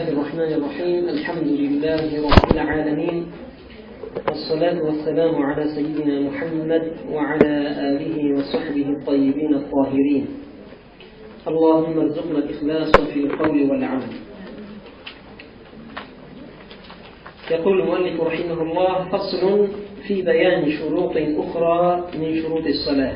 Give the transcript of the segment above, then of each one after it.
الله الرحمن الرحيم الحمد لله رب العالمين والصلاة والسلام على سيدنا محمد وعلى آله وصحبه الطيبين الطاهرين اللهم ارزقنا الإخلاص في القول والعمل يقول المؤلف رحمه الله فصل في بيان شروط أخرى من شروط الصلاة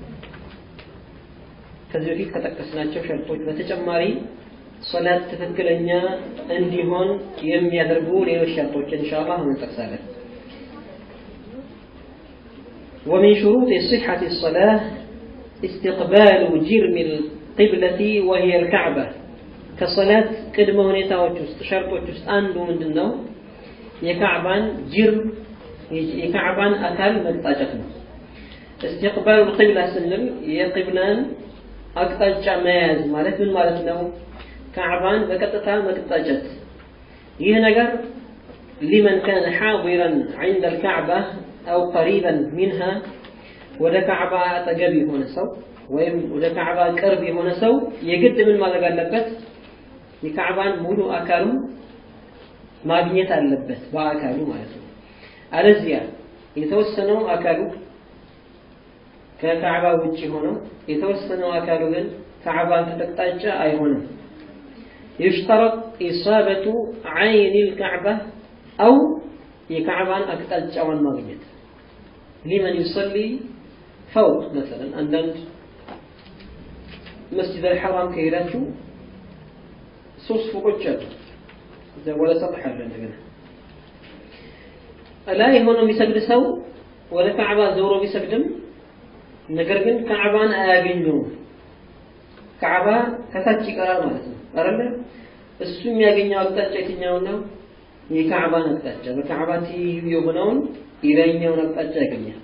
ከዚህ በፊት ከጠቀስናቸው ሸርጦች በተጨማሪ ሶላት ትክክለኛ እንዲሆን የሚያደርጉ ሌሎች ሸርጦች ኢንሻአላህ እንጠቅሳለን። ومن شروط صحة الصلاة استقبال جرم القبلة وهي الكعبة كصلاة ቅድመ ሁኔታዎች ውስጥ ሸርጦች ውስጥ አንዱ ምንድን ነው? የካዕባን ጅርም የካዕባን አካል መቅጣጨት ነው። استقبال القبلة ስንል የቅብላን አቅጣጫ መያዝ ማለት ምን ማለት ነው? ካዕባን በቀጥታ መቅጣጨት። ይህ ነገር ሊመን ካነ ሓዲረን ዐንደ ልካዕባ አው ቀሪበን ሚንሃ ወደ ካዕባ አጠገብ የሆነ ሰው ወይም ወደ ካዕባ ቅርብ የሆነ ሰው የግድ ምን ማድረግ አለበት? የካዕባን ሙሉ አካሉን ማግኘት አለበት፣ በአካሉ ማለት ነው። አለዚያ የተወሰነው አካሉ ከካዕባ ውጭ ሆነው የተወሰነው አካሉ ግን ካዕባን ተጠቅጣጫ አይሆንም። يشترط إصابة عين الكعبة أو የካዕባን አቅጣጫዋን ማግኘት ሊመን ዩሰሊ ፈውቅ መሰለን አንዳንድ መስጂድ አልሐራም ከሄዳችሁ ሶስት ፎቆች አሉ። እዛ ወደ ሰጥሕ አለ እንደገና ላይ ሆኖ የሚሰግድ ሰው ወደ ካዕባ ዞሮ ቢሰግድም ነገር ግን ካዕባን አያገኘውም። ካዕባ ከታች ይቀራል ማለት ነው አይደለ? እሱ የሚያገኘው አቅጣጫ የትኛው ነው? የካዕባን አቅጣጫ በካዕባ ትይዩ የሆነውን የላይኛውን አቅጣጫ ያገኛል።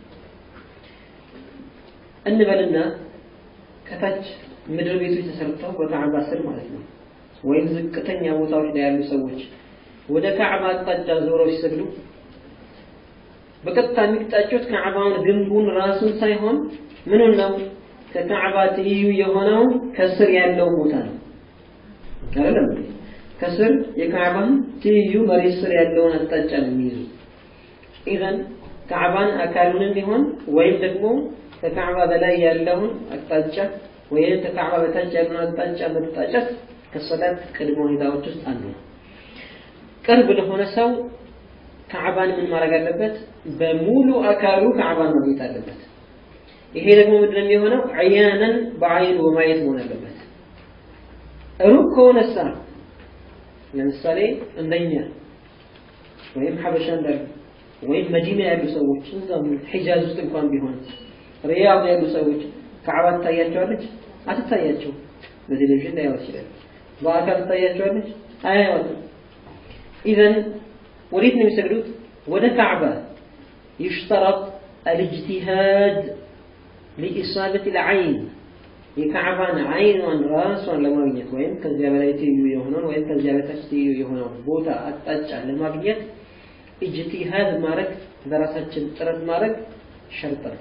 እንበልና ከታች ምድር ቤቶች ተሰርተው በካዕባ ስር ማለት ነው ወይም ዝቅተኛ ቦታዎች ላይ ያሉ ሰዎች ወደ ካዕባ አቅጣጫ ዞረው ሲሰግዱ በቀጥታ የሚቅጣጩት ካዕባውን ግንቡን ራሱን ሳይሆን ምኑን ነው? ከካዕባ ትይዩ የሆነውን ከስር ያለውን ቦታ ነው አይደለም? ከስር የካዕባን ትይዩ መሬት ስር ያለውን አቅጣጫ ነው የሚይዙ። ኢዘን ካዕባን አካሉንም ቢሆን ወይም ደግሞ ከካዕባ በላይ ያለውን አቅጣጫ ወይም ከካዕባ በታች ያለውን አቅጣጫ መቅጣጨት ከሰላት ቅድመ ሁኔታዎች ውስጥ አንዱ ነው። ቅርብ ለሆነ ሰው ካዕባን ምን ማድረግ አለበት? በሙሉ አካሉ ካዕባን ማግኘት አለበት። ይሄ ደግሞ ምንድን ነው የሚሆነው? አያነን በአይኑ በማየት መሆን አለበት። ሩቅ ከሆነሳ ለምሳሌ እንደኛ ወይም ሐበሻ እንዳሉ ወይም መዲና ያሉ ሰዎች እዛም ሒጃዝ ውስጥ እንኳን ቢሆን ሪያድ ያሉ ሰዎች ካዕባ ትታያቸዋለች? አትታያቸው። በቴሌቪዥን ላያዋ ይችላል። በአካል ትታያቸዋለች? አያዋትም። ኢዘን ወዴት ነው የሚሰግዱት? ወደ ካዕባ ይሽተረጥ አልእጅቲሃድ ሊኢሳበት ልዓይን የካዕባን አይኗን ራሷን ለማግኘት ወይም ከዚያ በላይ ትይዩ የሆነውን ወይም ከዚያ በታች ትይዩ የሆነውን ቦታ አቅጣጫ ለማግኘት ኢጅቲሃድ ማድረግ በራሳችን ጥረት ማድረግ ሸርጥ ነው።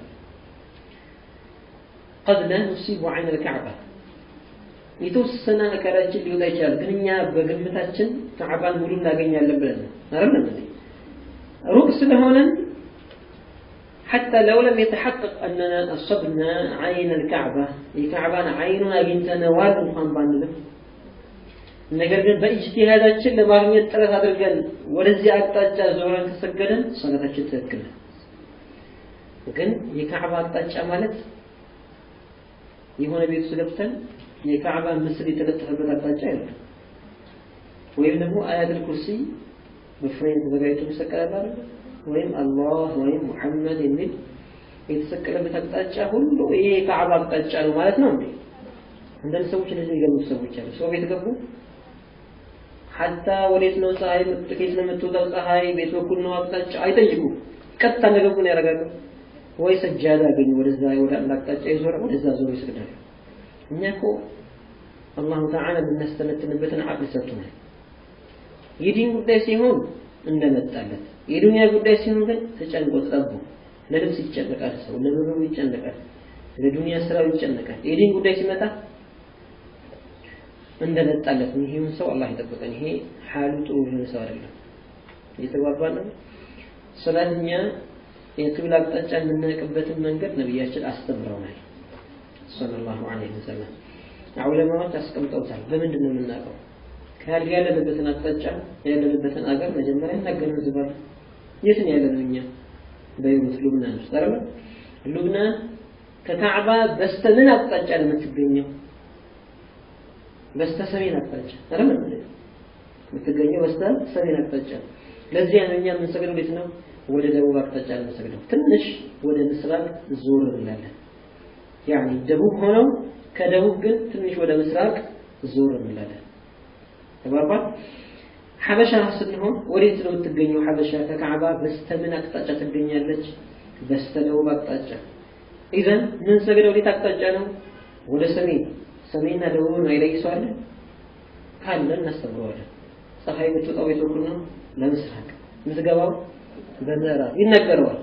ቀድ ላ ኑሲቡ ዓይን ልካዕባ የተወሰነ አካላችን ሊወጣ ይችላል፣ ግን እኛ በግምታችን ካዕባን ሙሉ እናገኛለን ብለን ነው አይደለም እንዴ? ሩቅ ስለሆነን حتى لو لم يتحقق أننا أصبنا عين الكعبة የካዕባን አይኑን አግኝተነዋል እንኳን ባንልም ነገር ግን በኢጅቲሃዳችን ለማግኘት ጥረት አድርገን ወደዚህ አቅጣጫ ዞረን ከሰገደን ሰላታችን ትክክል ነው። ግን የካዕባ አቅጣጫ ማለት የሆነ ቤት ውስጥ ገብተን የካዕባ ምስል የተለጠፈበት አቅጣጫ አይደለም። ወይም ደግሞ አያተል ኩርሲ በፍሬም ተዘጋጅቶ ይሰቀላል አይደል? ወይም አላህ ወይም ሙሐመድ የሚል የተሰቀለበት አቅጣጫ ሁሉ ይሄ የካዕባ አቅጣጫ ነው ማለት ነው እንዴ? አንዳንድ ሰዎች እንደዚህ የሚገምቱ ሰዎች አሉ። ሰው ቤት ገቡ፣ ሐታ ወዴት ነው ፀሐይ ከየት ነው የምትወጣው ፀሐይ ቤት በኩል ነው አቅጣጫ አይጠይቁም። ቀጥታ እንደገቡ ነው ያደርጋሉ። ወይ ሰጃዳ አገኙ ወደዛ ወደ አንድ አቅጣጫ ይዞረ ወደዛ ዞሮ ይሰግዳሉ። እኛ እኮ አላሁ ተዓላ የምናስተነትንበትን አቅል ሰጥቶናል። የዲን ጉዳይ ሲሆን እንደመጣለት የዱንያ ጉዳይ ሲሆን ግን ተጨንቆ ጠቡ ለልብስ ይጨነቃል ሰው ለምግቡ ይጨነቃል ለዱንያ ስራው ይጨነቃል የዲን ጉዳይ ሲመጣ እንደመጣለት ነው። ይሄውን ሰው አላህ ይጠብቀን። ይሄ ሐሉ ጥሩ የሆነ ሰው አይደለም። እየተግባባን ነው። ሶላትኛ የቅብላ አቅጣጫ የምናውቅበትን መንገድ ነቢያችን አስተምረውናል ሰለላሁ ዐለይሂ ወሰለም። ዑለማዎች አስቀምጠውታል። በምንድን ነው የምናውቀው? ከያል ያለንበትን አቅጣጫ ያለንበትን አገር መጀመሪያ እናገናዝባል። የት ነው ያለነው እኛ? በይሩት ሉብናን ውስጥ አይደል? ሉብናን ከካዕባ በስተ ምን አቅጣጫ ነው የምትገኘው? በስተ ሰሜን አቅጣጫ አይደል? የምትገኘው በስተ ሰሜን አቅጣጫ። ለዚያ ነው እኛ የምንሰግደው እንዴት ነው? ወደ ደቡብ አቅጣጫ ነው የምንሰግደው። ትንሽ ወደ ምስራቅ ዞር እንላለን። ያኒ ደቡብ ሆነው ከደቡብ ግን ትንሽ ወደ ምስራቅ ዞር እንላለን። ተባባ ሐበሻ ስንሆን ወዴት ነው የምትገኘው? ሐበሻ ከካዕባ በስተምን አቅጣጫ ትገኛለች? በስተደቡብ አቅጣጫ። ኢዘን ምን ሰግደው ወዴት አቅጣጫ ነው? ወደ ሰሜን። ሰሜንና ደቡብ ነው አይለይሰዋለን ካለ እናስተምረዋለን። ፀሐይ የምትወጣው ቤት በኩል ነው፣ ለምስራቅ የምትገባው በምዕራብ ይነገረዋል።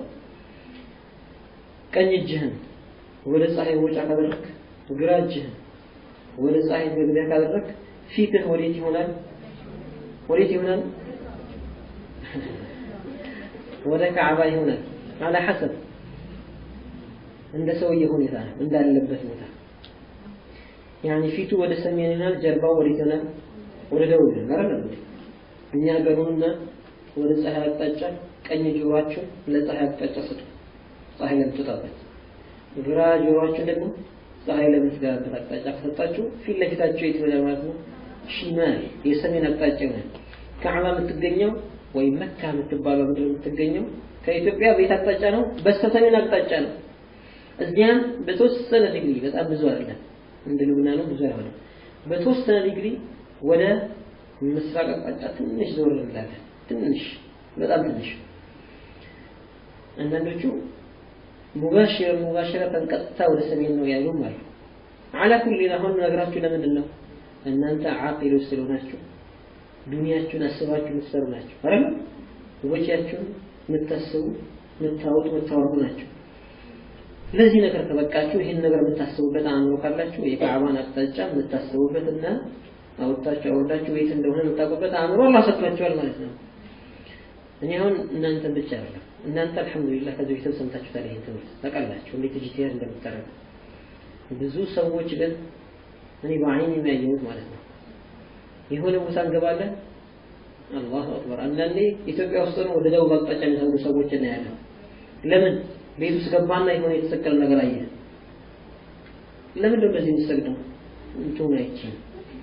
ቀኝ እጅህን ወደ ፀሐይ መውጫ ካደረክ፣ ግራ እጅህን ወደ ፀሐይ መግቢያ ካደረክ፣ ፊትህ ወዴት ይሆናል? ወዴት ይሆናል? ወደ ካዕባ ይሆናል። አላ ሐሰብ እንደ ሰውዬ ሁኔታ ነው እንዳለበት ቦታ ያኒ ፊቱ ወደ ሰሜን ይሆናል፣ ጀርባው ወዴት ይሆናል? ወደ ደቡብ ይሆናል አይደል? እኛ ገሩንና ወደ ፀሐይ አቅጣጫ ቀኝ ጆሮአችሁን ለፀሐይ አቅጣጫ ስጡ፣ ፀሐይ ለምትወጣበት። ግራ ጆሮአችሁን ደግሞ ፀሐይ ለምትገባበት አቅጣጫ ከሰጣችሁ ፊት ለፊታችሁ የት ይሆናል ማለት ነው? ሺማል የሰሜን አቅጣጫ ይሆናል። ካዕባ የምትገኘው ወይም መካ የምትባለው ምድር የምትገኘው ከኢትዮጵያ በየት አቅጣጫ ነው? በስተሰሜን አቅጣጫ ነው። እዚያም በተወሰነ ዲግሪ በጣም ብዙ አይደለም፣ እንደ ልብናኑ ብዙ አይሆንም። በተወሰነ ዲግሪ ወደ ምስራቅ አቅጣጫ ትንሽ ዞር እንላለን። ትንሽ በጣም ትንሽ። አንዳንዶቹ ሙባሽር ሙባሽረተን ቀጥታ ወደ ሰሜን ነው ያሉም አሉ። አላ ኩሊ አሁን ነገራችሁ ለምንድን ነው? እናንተ ዓቂሎች ስለሆናችሁ ዱንያችሁን አስባችሁ የምትሰሩ ናቸው አይደል? ወጪያችሁን የምታስቡ የምታወጡ የምታወርዱ ናቸው። ለዚህ ነገር ከበቃችሁ ይህን ነገር የምታስቡበት አእምሮ ካላችሁ የካዕባን አቅጣጫ የምታስቡበት እና አወጣችሁ አወርዳችሁ የት እንደሆነ የምታውቁበት አእምሮ አላህ ሰጥቷችኋል ማለት ነው። እኔ አሁን እናንተን ብቻ አይደለም እናንተ አልሐምዱሊላህ ከዚህ በፊትም ሰምታችሁታል ይህን ትምህርት ታውቃላችሁ እንዴት ኢጅቲሃድ እንደምታደርጉ ብዙ ሰዎች ግን እኔ በአይን የሚያየሁት ማለት ነው የሆነ ቦታ እንገባለን አላሁ አክበር አንዳንዴ ኢትዮጵያ ውስጥ ነው ወደ ደቡብ አቅጣጫ የሚሰግዱ ሰዎች እናያለን ለምን ቤት ውስጥ ገባና የሆነ የተሰቀለ ነገር አየ ለምን ነው እንደዚህ የሚሰግደው እንትሁን አይችልም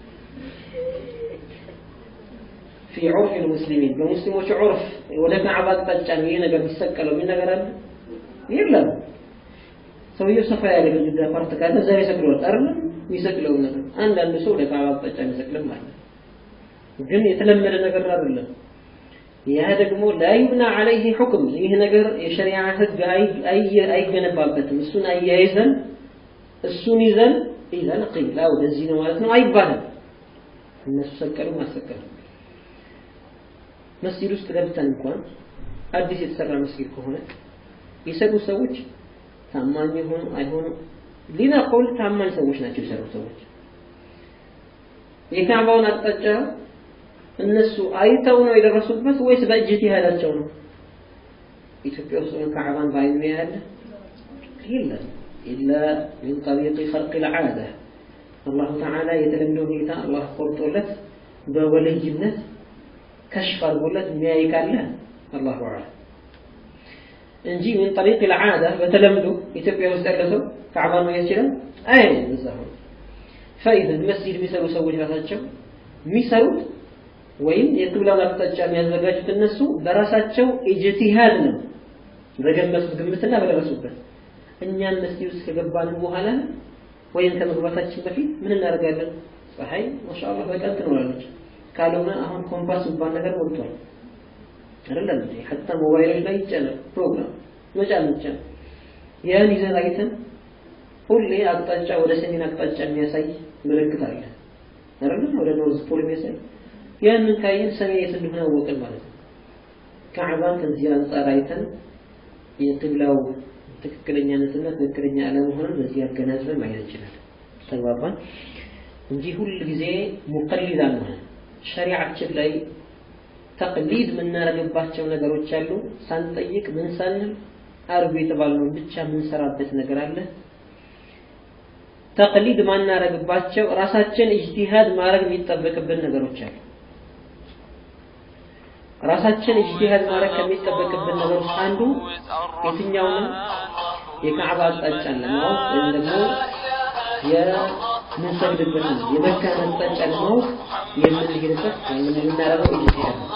في عرف المسلمين በሙስሊሞች ዑርፍ ወደ ካዕባ አቅጣጫ ነው ይሄ ነገር የሚሰቀለው ምን ነገር አለ የለም ሰውየው ሰፋ ያለ ግድግዳ ፓርት ካለ እዛ ይሰቅለዋል አይደል የሚሰቅለው ነገር አንዳንድ ሰው ወደ ካዕባ አቅጣጫ የሚሰቅልም አለ ግን የተለመደ ነገር አይደለም ያ ደግሞ ላ ዩብና አለይህ ሁክም ይህ ነገር የሸሪዓ ህግ አይገነባበትም እሱን አያይዘን እሱን ይዘን ኢዘን ቂላ ወደዚህ ነው ማለት ነው አይባልም እነሱ ሰቀሉ ማሰቀሉ መስጂድ ውስጥ ገብተን እንኳን አዲስ የተሰራ መስጊድ ከሆነ የሰሩ ሰዎች ታማኝ የሆኑ አይሆኑ ሊና ቆል ታማኝ ሰዎች ናቸው የሰሩ ሰዎች የካዕባውን አቅጣጫ እነሱ አይተው ነው የደረሱበት ወይስ በእጅቲሃዳቸው ነው? ኢትዮጵያ ውስጥ ነው ካዕባን በአይኑ ያለ የለም ኢላ ሚን ጠሪቅ ኸርቅ ልዓዳ አላሁ ተዓላ የተለምደው ሁኔታ አላህ ቆርጦለት በወልይነት ከሽፍ አድርጎለት የሚያይ ካለ አላሁ አዕለም እንጂ ሚን ጠሪቅ ልዓዳ በተለምዶ ኢትዮጵያ ውስጥ ያለ ሰው ካዕባን ማየት ይችላል? አይ እዛ ሆነ ፈኢዘን መስጂድ የሚሰሩ ሰዎች ራሳቸው የሚሰሩት ወይም የቅብላውን አቅጣጫ የሚያዘጋጁት እነሱ በራሳቸው ኢጅቲሃድ ነው በገመቱት ግምትና በደረሱበት እኛን መስጂድ ውስጥ ከገባን በኋላ ወይም ከመግባታችን በፊት ምን እናደርጋለን ፀሐይ ማሻአላህ በቀን ትኖራለች ካልሆነ አሁን ኮምፓስ የሚባል ነገር ሞልቷል አይደለም እንዴ ሐታ ሞባይሎች ላይ ይጫናል ፕሮግራም መጫን ብቻ ያን ይዘን አይተን ሁሌ አቅጣጫ ወደ ሰሜን አቅጣጫ የሚያሳይ ምልክት አለ አይደለም ወደ ኖርዝ ፖል የሚያሳይ ያንን ካየን ሰሜን የት እንደሆነ አወቅን ማለት ነው ካዕባን ከዚህ አንጻር አይተን የቅብላው ትክክለኛነትና ትክክለኛ አለመሆኑን በዚህ አገናዝበን ማየት እንችላለን ተግባባን እንጂ ሁል ጊዜ ሙቀሊድ አንሆን። ሸሪዓችን ላይ ተቅሊድ የምናደርግባቸው ነገሮች አሉ። ሳንጠይቅ ምን ሳንል አርጉ የተባልነውን ብቻ የምንሰራበት ነገር አለ። ተቅሊድ ማናረግባቸው ራሳችን ኢጅቲሃድ ማድረግ የሚጠበቅብን ነገሮች አሉ። ራሳችን ኢጅቲሃድ ማድረግ ከሚጠበቅብን ነገር ውስጥ አንዱ የትኛውንም የካዕባ አቅጣጫን ለማወቅ ወይም ደግሞ የምንሰግድበትን የመካን አቅጣጫ ለማወቅ የምንሄድበት ወይም የምናደርገው ኢጅቲሃድ ነው።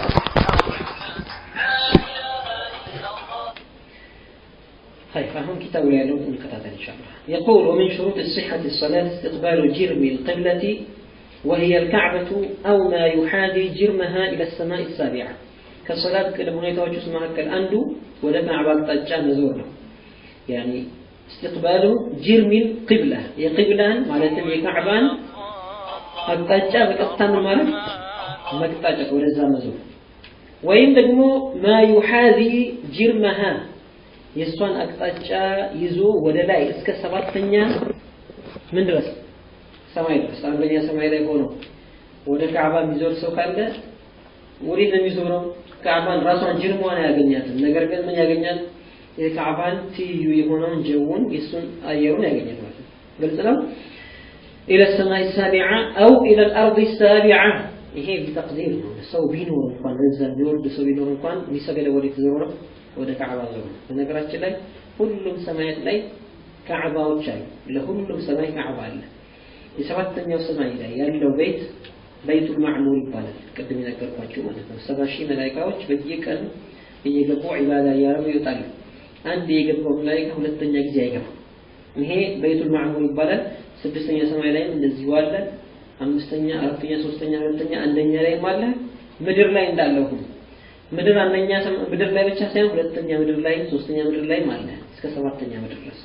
طيب فهم كتاب يعلم القطعة إن شاء الله يقول ومن شروط الصحة الصلاة استقبال جرم القبلة وهي الكعبة أو ما يحاذي جرمها إلى السماء السابعة كصلاة كلمة ሁኔታዎች ውስጥ መካከል አንዱ ወደ ካዕባ አቅጣጫ መዞር ነው يعني استقبال جرم القبلة የቅብላን ማለትም የካዕባን አቅጣጫ በቀጥታ ምን ማለት መቅጣጫ ወደዛ መዞር ወይም ደግሞ ማ ዩሓዚ ጅርመሃ የእሷን አቅጣጫ ይዞ ወደ ላይ እስከ ሰባተኛ ምን ድረስ ሰማይ ድረስ አንደኛ ሰማይ ላይ ሆኖ ወደ ካዕባ የሚዞር ሰው ካለ ወዴት ነው የሚዞረው? ካዕባን ራሷን ጅርሟን አያገኛትም። ነገር ግን ምን ያገኛል? የካዕባን ትይዩ የሆነውን ጀውን የእሱን አየሩን ያገኛል ማለት ነው። ግልጽ ነው። ኢለ ሰማይ ሳቢዓ አው ኢለ ልአርድ ሳቢዓ ይሄ ቢተቅዲር ነው። ሰው ቢኖር እንኳን እዛ የሚወርድ ሰው ቢኖር እንኳን የሚሰገደው ወዴት ዞሮ ነው? ወደ ካዕባ ዞሮ ነው። በነገራችን ላይ ሁሉም ሰማያት ላይ ካዕባዎች አሉ። ለሁሉም ሰማይ ካዕባ አለ። የሰባተኛው ሰማይ ላይ ያለው ቤት በይቱል ማዕሙር ይባላል። ቅድም የነገርኳችሁ ማለት ነው። ሰባ ሺህ መላይካዎች በየቀኑ እየገቡ ዒባዳ እያደረጉ ይወጣሉ። አንድ የገባው መላይካ ሁለተኛ ጊዜ አይገባም። ይሄ በይቱል ማዕሙር ይባላል። ስድስተኛ ሰማይ ላይም እንደዚሁ አለ። አምስተኛ፣ አራተኛ፣ ሶስተኛ፣ ሁለተኛ፣ አንደኛ ላይም አለ። ምድር ላይ እንዳለው ሁሉ ምድር አንደኛ ምድር ላይ ብቻ ሳይሆን ሁለተኛ ምድር ላይ ሶስተኛ ምድር ላይም አለ እስከ ሰባተኛ ምድር ድረስ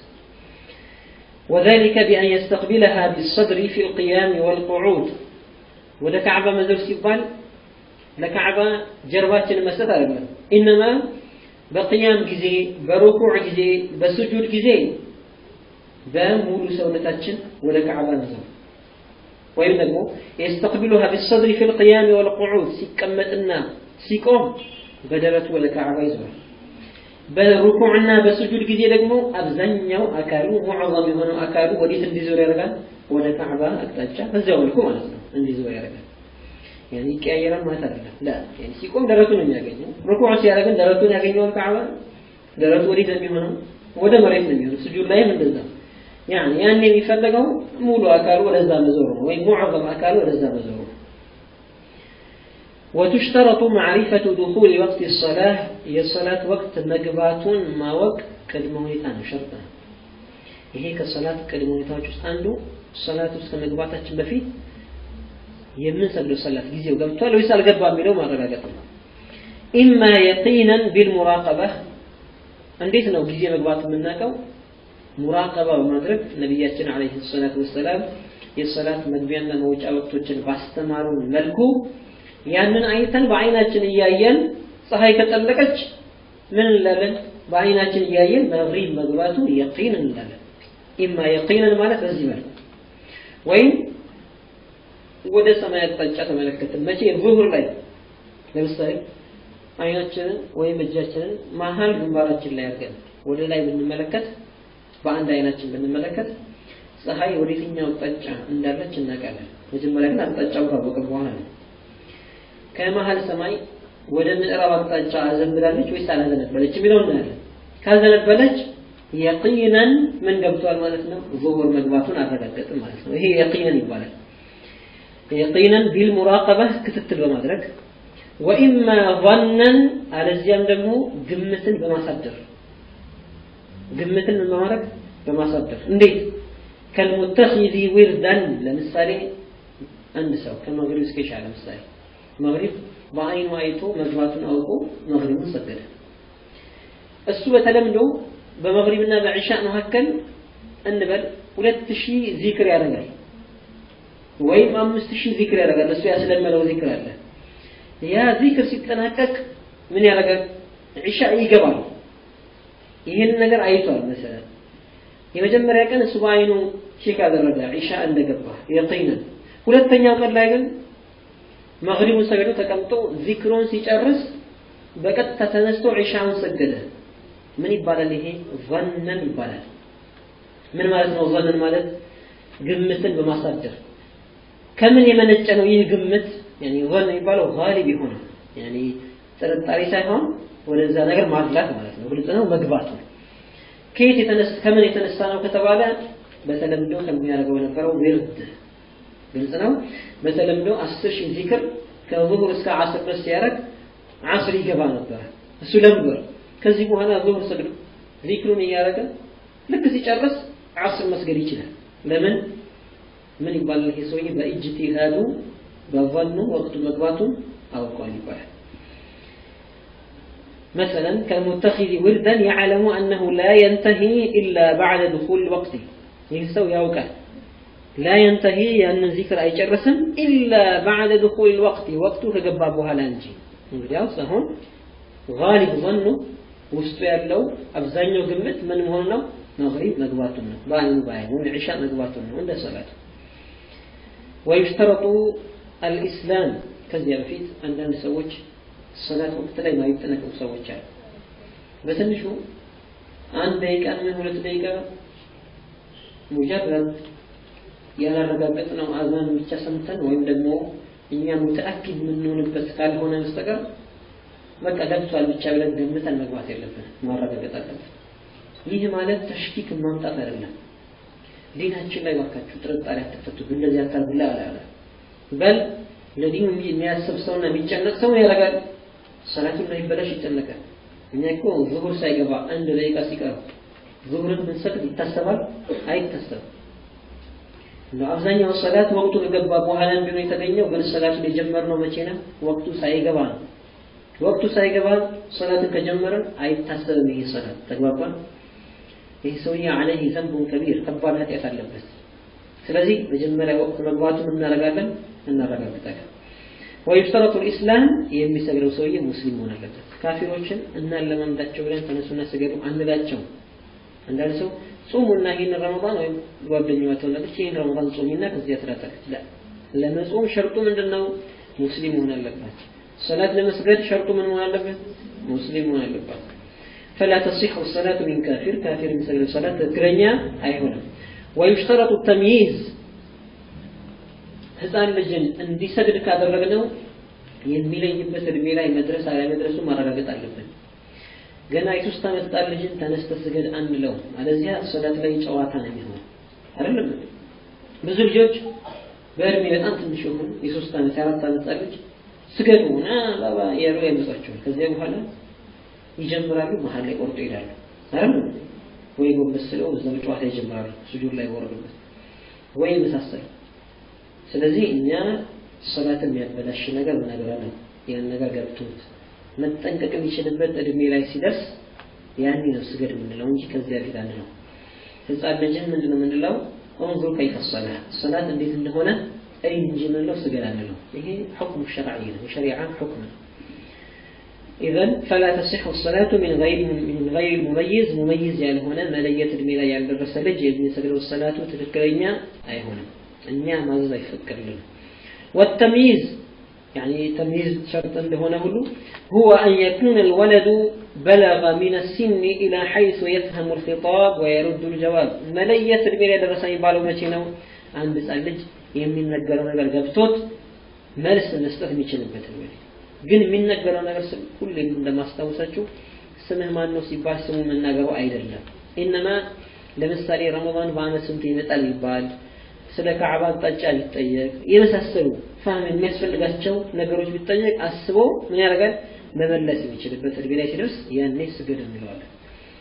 وذلك بأن يستقبلها بالصدر في القيام والقعود ወደ ካዕባ መዞር ሲባል ለካዕባ ጀርባችንን መስጠት አይደለም። ኢነማ በቅያም ጊዜ፣ በሩኩዕ ጊዜ፣ በስጁድ ጊዜ በሙሉ ሰውነታችን ወደ ካዕባ መዞር ወይም ደግሞ የስተቅቢሉሃ ቢሰድሪ ፊ ልቅያም ወልቁዑድ ሲቀመጥና ሲቆም በደረቱ ወደ ካዕባ ይዞራል። በሩኩዕና በስጁድ ጊዜ ደግሞ አብዛኛው አካሉ ሙዕዘም የሆነው አካሉ ወዴት እንዲዞር ያደርጋል? ወደ ካዕባ አቅጣጫ በዚያው መልኩ ማለት ነው እንዲዞር ያደርጋል። ያኔ ይቀያየራል ማለት አይደለም። ላ ያኔ ሲቆም ደረቱን ነው የሚያገኘው። ሩኩዕ ሲያደርግን ደረቱን ያገኘዋል ካዕባ። ደረቱ ወዴት ነው የሚሆነው? ወደ መሬት ነው የሚሆነው። ስጁድ ላይም እንደዛ ያኔ ያን የሚፈለገው ሙሉ አካሉ ወደዛ መዞር ነው፣ ወይም ሙዕዘም አካሉ ወደዛ መዞር ነው። وتشترط معرفة دخول وقت الصلاة هي الصلاة وقت مقبات ما وقت ቅድመ ሁኔታ ነው፣ ሸርጥ ነው። ይሄ ከሰላት ቅድመ ሁኔታዎች ውስጥ አንዱ ሰላት ውስጥ ከመግባታችን በፊት የምንሰግደው ሰላት ጊዜው ገብቷል ወይስ አልገባ የሚለው ማረጋገጥ ነው። ኢማ የቂነን ቢልሙራቀባ እንዴት ነው ጊዜ መግባት የምናውቀው? ሙራቀባ በማድረግ ነቢያችን ዓለይሂ ሰላቱ ወሰላም የሰላት መግቢያና መውጫ ወቅቶችን ባስተማሩን መልኩ ያንን አይተን በአይናችን እያየን ፀሐይ ከጠለቀች ምን እንላለን? በአይናችን እያየን መግሪብ መግባቱ የቂን እንላለን። ኢማ የቂንን ማለት በዚህ መልኩ ወይም ወደ ሰማይ አቅጣጫ ተመለከትን። መቼ ዙሁር ላይ ለምሳሌ አይናችንን ወይም እጃችንን መሀል ግንባራችን ላይ አድርገን ወደ ላይ ብንመለከት በአንድ አይናችን ብንመለከት ፀሐይ ወደ የትኛው አቅጣጫ እንዳለች እናውቃለን። መጀመሪያ ግን አቅጣጫው ካወቀ በኋላ ነው። ከመሀል ሰማይ ወደ ምዕራብ አቅጣጫ አዘንብላለች ወይስ አላዘነበለች የሚለው እናያለን። ካዘነበለች የቂነን ምን ገብቷል ማለት ነው? ዙሁር መግባቱን አረጋገጥን ማለት ነው። ይሄ የቂነን ይባላል። የቂነን ቢልሙራቀባ ክትትል በማድረግ ወኢማ ظነን አለዚያም ደግሞ ግምትን በማሳደር ግምትን በማድረግ በማሳደር እንዴት ከልሙተኺዚ ዊርዳን ለምሳሌ አንድ ሰው ከመግሪብ እስከ ኢሻ ለምሳሌ መግሪብ በአይኑ አይቶ መግባቱን አውቆ መግሪቡን ሰገደ። እሱ በተለምዶ በመግሪብና በዒሻ መካከል እንበል ሁለት ሺህ ዚክር ያደርጋል ወይም አምስት ሺህ ዚክር ያደርጋል። እሱ ያስለመደው ዚክር አለ። ያ ዚክር ሲጠናቀቅ ምን ያደርጋል? ዒሻ ይገባል። ይህን ነገር አይቷል መሰለን የመጀመሪያ ቀን እሱ በአይኑ ቼክ አደረገ ዒሻ እንደገባ የቂነን። ሁለተኛው ቀን ላይ ግን መግሪቡን ሰግዶ ተቀምጦ ዚክሩን ሲጨርስ በቀጥታ ተነስቶ ዒሻውን ሰገደ። ምን ይባላል? ይሄ ظነን ይባላል። ምን ማለት ነው? ظነን ማለት ግምትን በማሳደር ከምን የመነጨ ነው ይህ ግምት? ያኒ ظን የሚባለው ጋሊብ የሆነ ያኒ ጥርጣሬ ሳይሆን ወደዛ ነገር ማድላት ማለት ነው። ግልጽ ነው መግባት ነው። ከየት የተነሳ ከምን የተነሳ ነው ከተባለ በተለምዶ ከሚያደርገው የነበረው ዊርድ ግልጽ ነው። በተለምዶ አስር ሺህ ዚክር ከዙሁር እስከ ዓስር ድረስ ሲያደርግ ዓስር ይገባ ነበር። እሱ ለምበር ከዚህ በኋላ ዙሁር ሰግዶ ዚክሩን እያደረገ ልክ ሲጨርስ ዓስር መስገድ ይችላል። ለምን ምን ይባላል? ይሄ ሰውዬ በኢጅቲሃዱ በظኑ ወቅቱ መግባቱን አውቋል ይባላል። مثلا كالمتخذ وردا يعلم أنه لا ينتهي إلا بعد دخول الوقت يستوي يوقع لا ينتهي أن ذكر أي جرسم إلا بعد دخول الوقت وقته كجبابها لانجي እንግዲያው አሁን ጋሊብ ظኑ ውስጡ ያለው አብዛኛው ግምት ምን መሆኑ ነው? መግሪብ መግባቱን ነው። በአይኑ በአይኑ ዒሻ መግባቱን ነው እንደ ሰላት ወይሽተረጡ አልኢስላም ከዚያ በፊት አንዳንድ ሰዎች ሰላት ወቅት ላይ ማይጠነቀቁ ሰዎች አሉ። በትንሹ አንድ ደቂቃ ምን ሁለት ደቂቃ ሙጀረድ ያላረጋገጥነው አዛን ብቻ ሰምተን ወይም ደግሞ እኛ ሙተአኪድ የምንሆንበት ካልሆነ በስተቀር በቃ ገብቷል ብቻ ብለን ገምተን መግባት የለብንም፣ ማረጋገጥ አለብን። ይህ ማለት ተሽኪክ ማምጣት አይደለም። ዲናችን ላይ ባካችሁ ጥርጣሬ አትፈቱ፣ እንደዚህ አታርጉላ አላለ። በል ለዲኑ የሚያስብ ሰውና የሚጨነቅ ሰው ያደርጋል። ሰላቱን እንዳይበላሽ ይጨነቃል። እኛ እኮ ዙሁር ሳይገባ አንድ ደቂቃ ሲቀር ዙሁርን ብንሰግድ ይታሰባል? አይታሰብም። አብዛኛው ሰላት ወቅቱ ከገባ በኋላ እንደሆነ የተገኘው ግን ሰላቱን የጀመርነው መቼ ነው? ወቅቱ ሳይገባ ነው። ወቅቱ ሳይገባ ሰላትን ከጀመረን አይታሰብም። ይሄ ሰላት ተግባባን። ይህ ሰውዬ አለይህ ዘንቡን ከቢር ከባድ ኃጢአት አለበት። ስለዚህ መጀመሪያ ወቅት መግባቱን እናደርጋለን እናረጋግጣለን። ወይሽተረጡ ልኢስላም የሚሰግደው ሰውዬ ሙስሊም መሆን አለበት። ካፊሮችን እናለማምዳቸው ብለን ተነሱና ስገዱ አንላቸው። አንዳንድ ሰው ጾሙና ይህን ረመዳን ወይም ጓደኛዋ ትሆናለች ይህን ረመዳን ጾሚና ከዚያ ትላታለች። ላ ለመጾም ሸርጡ ምንድን ነው? ሙስሊም መሆን አለባት። ሰላት ለመስገድ ሸርጡ ምን መሆን አለበት? ሙስሊም መሆን አለባት። ፈላ ተሲሑ ሰላቱ ሚን ካፊር ካፊር የሚሰግደው ሰላት ትክክለኛ አይሆንም። ወዩሽተረጡ ተምይዝ ህፃን ልጅን እንዲሰግድ ካደረግነው የሚለይበት እድሜ ላይ መድረስ አለመድረሱ ማረጋገጥ አለብን። ገና የሶስት ዓመት ህፃን ልጅን ተነስተ ስገድ አንለው፣ አለዚያ ሰላት ላይ ጨዋታ ነው የሚሆነው። አይደለም ብዙ ልጆች በእድሜ በጣም ትንሽ የሆኑ የሶስት ዓመት የአራት ዓመት ህፃን ልጅ ስገዱ ና ባባ እያሉ ያመጧቸዋል። ከዚያ በኋላ ይጀምራሉ፣ መሀል ላይ ቆርጦ ይሄዳሉ። አይደለም ወይ ጎንበስ ብለው እዛው ጨዋታ ይጀምራሉ፣ ስጁድ ላይ ወረዱበት ወይ መሳሰሉ። ስለዚህ እኛ ሰላት የሚያበላሽ ነገር እናገራለን። ያን ነገር ገብቶት መጠንቀቅ የሚችልበት እድሜ ላይ ሲደርስ ያኔ ነው ስገድ የምንለው እንጂ ከዚያ በፊት አንለው። ህፃን ልጅን ምንድን ነው የምንለው? እንዙር ከይፈ ሰላ ሰላት እንዴት እንደሆነ እይ እንጂ የምንለው ስገድ አንለው። ይሄ ሕክሙ ሸርዒ ነው፣ የሸሪዓ ሕክም ነው። ኢዘን ፈላ ተሲሑ ሰላቱ ሚን ገይሪ ሙመይዝ ሙመይዝ ያልሆነ መለየት እድሜ ላይ ያልደረሰ ልጅ የሚሰግደው ሰላቱ ትክክለኛ አይሆንም። እኛ ማዘዝ አይፈቀድልንም። والتمييز يعني تمييز شرط እንደሆነ ሁሉ هو أن يكون الولد بلغ من السن إلى حيث يفهم الخطاب ويرد الجواب መለየት እድሜ ላይ ደረሰ የሚባለው መቼ ነው? አንድ ህፃን ልጅ የሚነገረው ነገር ገብቶት መልስ መስጠት የሚችልበት እድሜ ግን የሚነገረው ነገር ሁሌም እንደማስታውሳችሁ ስምህ ማን ነው ሲባል ስሙ መናገሩ አይደለም። ኢነማ ለምሳሌ ረመዳን በአመት ስንት ይመጣል ይባል ስለ ካዕባ አቅጣጫ ቢጠየቅ የመሳሰሉ ፋህም የሚያስፈልጋቸው ነገሮች ቢጠየቅ አስቦ ምን ያደርጋል መመለስ የሚችልበት እድሜ ላይ ሲደርስ ያኔ ስገድ እንለዋለን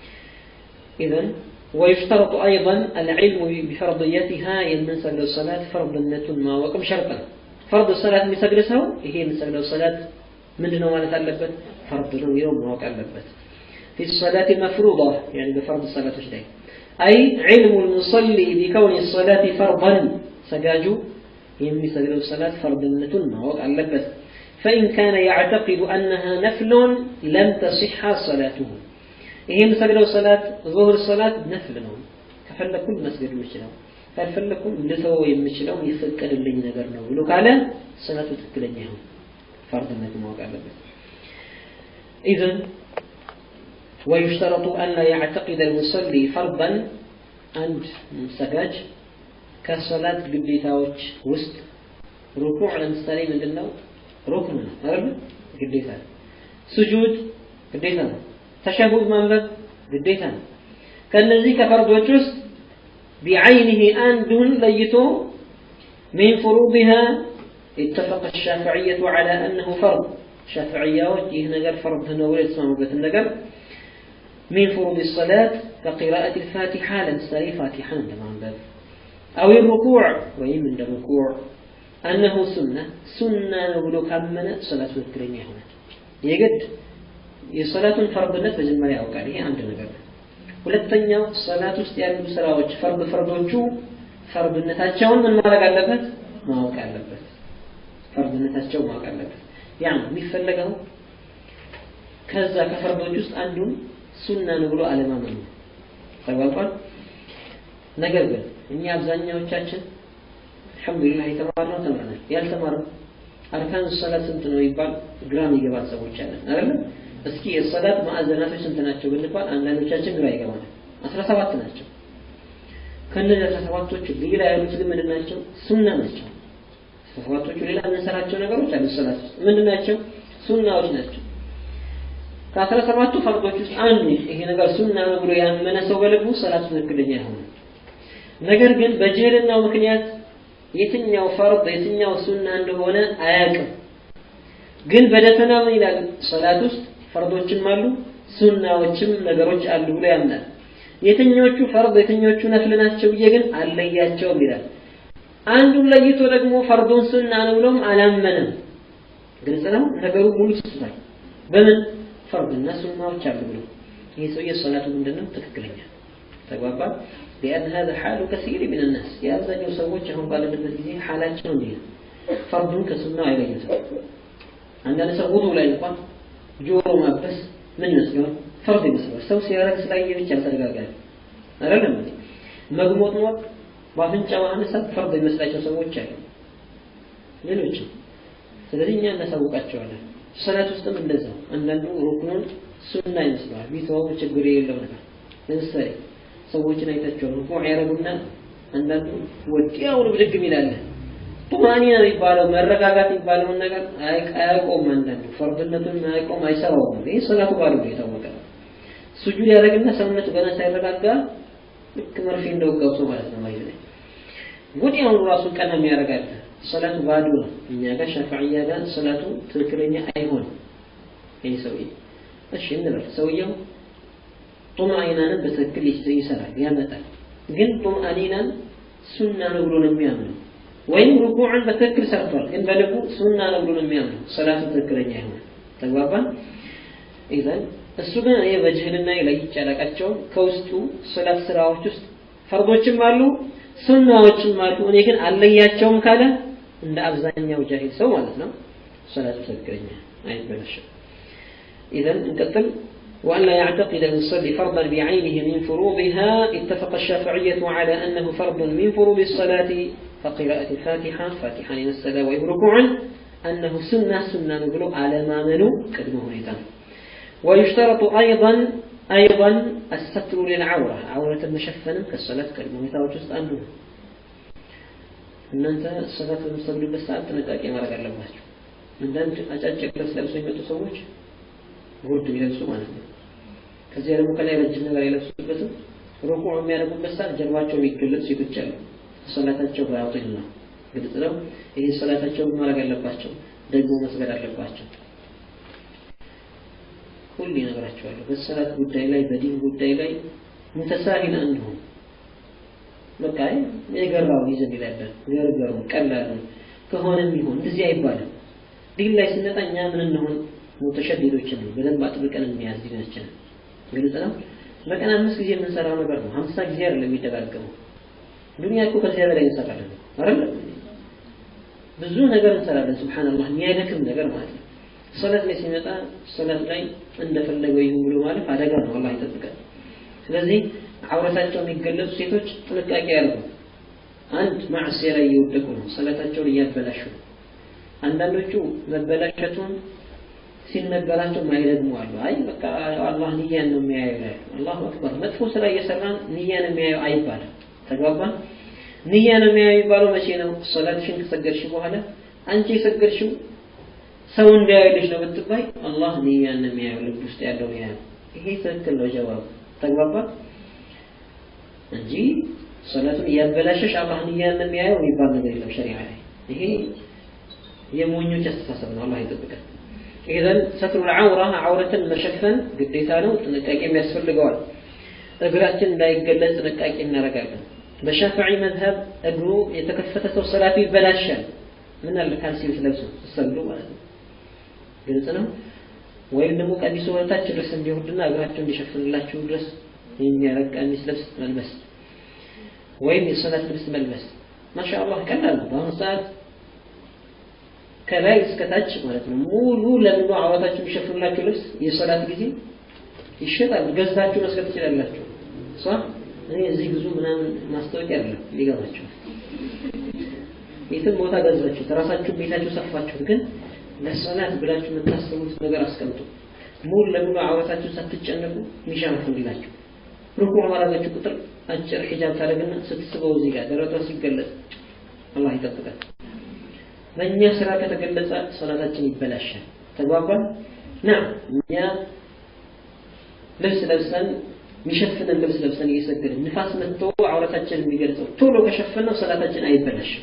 ኢዘን ويشترط أيضا العلم بفرضيتها የምንሰግደው ሰላት ፈርድነቱን ማወቅም ሸርጥ ነው ፈርድ ሰላት የሚሰግድ ሰው ይሄ የምንሰግደው ሰላት ምንድን ነው ማለት አለበት ፈርድ ነው የሚለው ማወቅ አለበት في الصلاة المفروضة يعني بفرض الصلاة ላይ أي علم المصلي بكون الصلاة فرضا سجاجو يمي سجل الصلاة فرضنة ما علبت فإن كان يعتقد أنها نفل لم تصح صلاته ይህም ሰግደው ሰላት ዙሁር ሰላት ነፍል ነው ከፈለኩም መስገድ የምችለው ካልፈለኩም ልተወው የምችለው የፈቀደልኝ ነገር ነው ብሎ ካለ ሰላቱ ትክክለኛ ይሆን ፈርድነት ማወቅ አለበት ኢዘን ويشترط أن لا يعتقد المصلي فرضا عند سجاج كصلاة قديتاوش وسط ركوع لمثالي من دلو ركن أرب قديتا سجود قديتا تشهد منبب قديتا كالذي كفرض وسط بعينه أندون ليتو من فروضها اتفق الشافعية على أنه فرض شافعية وجه نجر فرض هنا ولا تسمعوا بيت النجر من فروض الصلاة كقراءة الفاتحة لمسالي فاتحة تمام باب أو الركوع وين من الركوع أنه سنة سنة نقول كمن صلاة الكريمة هنا يجد የሰላቱን ፈርድነት መጀመሪያ ያውቃል ይሄ አንድ ነገር ነው ሁለተኛው ሰላት ውስጥ ያሉ ስራዎች ፈርድ ፈርዶቹ ፈርድነታቸውን ምን ማድረግ አለበት ማወቅ አለበት ፈርድነታቸው ማወቅ አለበት ያ የሚፈለገው ከዛ ከፈርዶች ውስጥ አንዱን ሱና ነው ብሎ አለማመን ነው ተግባባል ነገር ግን እኛ አብዛኛዎቻችን አልሐምዱሊላህ የተማርነው ተምረናል ያልተማርነው አርካን ሰላት ስንት ነው ይባል ግራም ይገባል ሰዎች አለን አይደል እስኪ የሰላት ማዕዘናቶች ስንት ናቸው ብንባል አንዳንዶቻችን ግራ ይገባናል አስራ ሰባት ናቸው ከእነዚህ አስራ ሰባቶቹ ሌላ ያሉት ግን ምንድን ናቸው ሱና ናቸው አስራ ሰባቶቹ ሌላ የምንሰራቸው ነገሮች አሉ ሰላት ውስጥ ምንድን ናቸው ሱናዎች ናቸው ከአስራ ሰባቱ ፈርዶች ውስጥ አንዱ ይሄ ነገር ሱና ነው ብሎ ያመነ ሰው በልቡ ሰላቱ ትክክለኛ ይሆናል ነገር ግን በጅህልናው ምክንያት የትኛው ፈርድ የትኛው ሱና እንደሆነ አያውቅም ግን በደፈና ምን ይላል ሰላት ውስጥ ፈርዶችም አሉ ሱናዎችም ነገሮች አሉ ብሎ ያምናል የትኞቹ ፈርድ የትኞቹ ነፍል ናቸው ብዬ ግን አለያቸውም ይላል አንዱን ለይቶ ደግሞ ፈርዱን ሱና ነው ብሎም አላመነም ግልጽ ነው ነገሩ ሙሉ ስስታል በምን ፈርድና ሱናዎች አሉ ብሎ ይህ ሰውዬ ሰላቱ ምንድነው ትክክለኛ ተግባባ لأن هذا حال كثير من الناس يا أبزاجو سووش هم قال لنا ጊዜ حالاتهم دي فرض كسنة አይለዩትም አንዳንድ ሰው ውዱ ላይ እንኳን ጆሮ ማበስ ምን ይመስለዋል ፈርድ ይመስለዋል ሰው ሲያረግ ስላየ ብቻ ተደጋጋሚ አይደለም እንዴ መግሞጥሞጥ በአፍንጫ ማነሳት ፈርድ ይመስላቸው ሰዎች አሉ ሌሎችም ስለዚህ እኛ እናሳውቃቸዋለን ሰላት ውስጥም እንደዛው አንዳንዱ ሩክኑን ሱና ይመስለዋል ቢተወው ችግር የሌለው ነገር ለምሳሌ ሰዎችን አይታቸዋል ሩኩዕ ያደረጉና አንዳንዱ ወዲያውኑ ብድግ ይላል ጡማኒና የሚባለው መረጋጋት የሚባለውን ነገር አያውቀውም አንዳንዱ ፈርድነቱን አያውቀውም አይሰራውም ይህ ሰላቱ ባሉ ነው የታወቀ ሱጁድ ያደረግና ሰውነቱ ገና ሳይረጋጋ ልክ መርፌ እንደወጋው ሰው ማለት ነው ማለት ነው ወዲያውኑ ራሱን ቀና የሚያደርጋል ሰላቱ ባዶ ነው እኛ ጋር ሻፊዕያ ጋር ሰላቱ ትክክለኛ አይሆንም ይህ ሰውዬ እሺ እንበል ሰውየው ጡምአኒናንን በትክክል ይሰራል ያመጣል ግን ጡምአኒናን ሱና ነው ብሎ ነው የሚያምነው ወይም ሩኩዕን በትክክል ሰርቷል ግን በልቡ ሱና ነው ብሎ ነው የሚያምነው ሰላቱ ትክክለኛ ይሆናል ተግባባን ኢዘን እሱ ግን እኔ በጅህልና ለይቼ አላውቃቸውም ከውስጡ ሰላት ስራዎች ውስጥ ፈርዶችም አሉ ሱናዎችም አሉ እኔ ግን አለያቸውም ካለ እንደ አብዛኛው ጃሂል ሰው ማለት ነው ሰላቱ ትክክለኛ አይበላሽም ኢዘን እንቀጥል وأن لا يعتقد المصلي فرضا بعينه من فروضها اتفق الشافعية على أنه فرض من فروض الصلاة فقراءة الفاتحة فاتحة لنسلا وإن ركوعا أنه سنة سنة نقول على ما منو كدمه نيتان ويشترط أيضا أيضا الستر للعورة عورة مشفنة كالصلاة كدمه نيتان وجزء أنه እናንተ ሰላት በምትሰግዱበት ሰዓት ጥንቃቄ ማድረግ አለባቸው አንዳንድ አጫጭር ልብስ ለብሰው የሚመጡ ሰዎች ጉርድ የሚለብሱ ማለት ነው ከዚያ ደግሞ ከላይ ረጅም ነገር የለብሱበትም ሩኩዕ የሚያደርጉበት ሰዓት ጀርባቸው የሚገለጽ ሴቶች አሉ ሰላታቸው ባያውጥል ነው ግልጽ ነው ይሄ ሰላታቸውን ማድረግ አለባቸው ደግሞ መስገድ አለባቸው ሁሌ ነገራቸዋለሁ በሰላት ጉዳይ ላይ በዲን ጉዳይ ላይ ሙተሳሂል አንሁን በቃ የገራው ይዘን ይላለን ገርገሩ ቀላሉ ከሆነም ይሆን እንደዚህ አይባልም ዲን ላይ ስንመጣ እኛ ምን እንሆን ሙተሸዲዶችን ነው በደንብ አጥብቀን እንያዝ ዲናችንን ግልጽ ነው በቀን አምስት ጊዜ የምንሰራው ነገር ነው ሀምሳ ጊዜ አይደለም የሚደጋገመው ዱንያ እኮ ከዚያ በላይ እንሰራለን አይደል ብዙ ነገር እንሰራለን ስብሓንላህ የሚያደክም ነገር ማለት ነው ሰላት ላይ ሲመጣ ሰላት ላይ እንደፈለገው ይሁን ብሎ ማለፍ አደጋ ነው አላህ ይጠብቀን ስለዚህ አውረታቸው የሚገለጹ ሴቶች ጥንቃቄ ያርጉ። አንድ ማዕሲያ ላይ እየወደቁ ነው፣ ሰላታቸውን እያበላሹ ነው። አንዳንዶቹ መበላሸቱን ሲነገራቸው ማይደግሙ አሉ። አይ በቃ አላህ ንያን ነው የሚያየው ይላሉ። አላሁ አክበር። መጥፎ ስራ እየሰራን ንያን የሚያየው አይባልም። ተግባባን? ንያን የሚያየው የሚባለው መቼ ነው? ሶላትሽን ከሰገድሽ በኋላ አንቺ የሰገድሽው ሰው እንዳያይልሽ ነው ብትባይ፣ አላህ ንያን ነው የሚያየው ልብ ውስጥ ያለው ንያ ነው። ይሄ ትክክል ነው ጀዋቡ። ተግባባን? እንጂ ሶላቱን እያበላሸሽ አላህ ንያን ነው የሚያየው የሚባል ነገር የለም ሸሪዓ ላይ። ይሄ የሞኞች አስተሳሰብ ነው። አላህ ይጠብቀን። ኢዘን ሰትሩ ልዓውራ አውረትን መሸፈን ግዴታ ነው፣ ጥንቃቄም ያስፈልገዋል። እግራችን እንዳይገለጽ ጥንቃቄ እናደርጋለን። በሻፊዒ መዝሀብ እግሩ የተከፈተ ሰው ሰላቱ ይበላሻል። ምን አለ ካልሲ ብትለብሱ ስትሰግዱ ማለት ነው። ግልጽ ነው። ወይም ደግሞ ቀሚሱ ወደታች ድረስ እንዲወርድና እግራቸው እንዲሸፍንላችሁ ድረስ የሚያረግ ቀሚስ ልብስ መልበስ ወይም የሰላት ልብስ መልበስ ማሻአላህ ቀላል ነው። በአሁኑ ሰዓት ከላይ እስከታች ማለት ነው ሙሉ ለሙሉ አዋታችሁ የሚሸፍንላችሁ ልብስ የሶላት ጊዜ ይሸጣል። ገዝታችሁ መስገድ ትችላላችሁ። ሷ እኔ እዚህ ብዙ ምናምን ማስታወቂያ አይደለም ሊገባችሁ የትም ቦታ ገዛችሁት ራሳችሁ ቤታችሁ ሰፋችሁት፣ ግን ለሶላት ብላችሁ የምታስቡት ነገር አስቀምጡ። ሙሉ ለሙሉ አዋታችሁ ሳትጨነቁ የሚሸፍንላችሁ ሩኩዕ ባረጋችሁ ቁጥር አጭር ሒጃብ ታደርግና ስትስበው እዚህ ጋር ደረቷ ሲገለጽ አላህ ይጠብቃል። በእኛ ስራ ከተገለጸ ሶላታችን ይበላሻል። ተግባባን? ና እኛ ልብስ ለብሰን የሚሸፍንን ልብስ ለብሰን እየሰገድን ንፋስ መጥቶ አውረታችን የሚገልጸው ቶሎ ከሸፈነው ሶላታችን አይበላሽም።